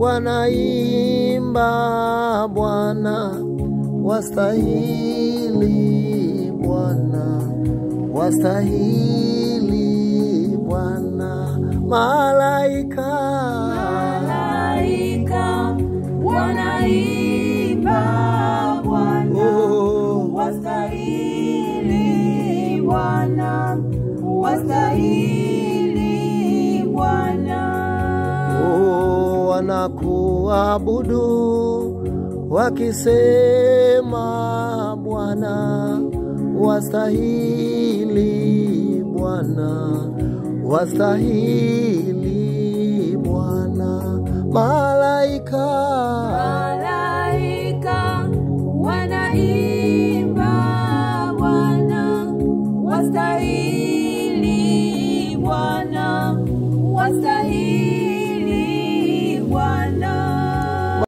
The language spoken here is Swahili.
wanaimba Bwana, wastahili Bwana, wastahili Bwana, malaika Malaika wanaimba Bwana, oh, wastahili Bwana, wastahili Bwana. oh, wanakuabudu wakisema Bwana, wastahili Bwana, wastahili Bwana, malaika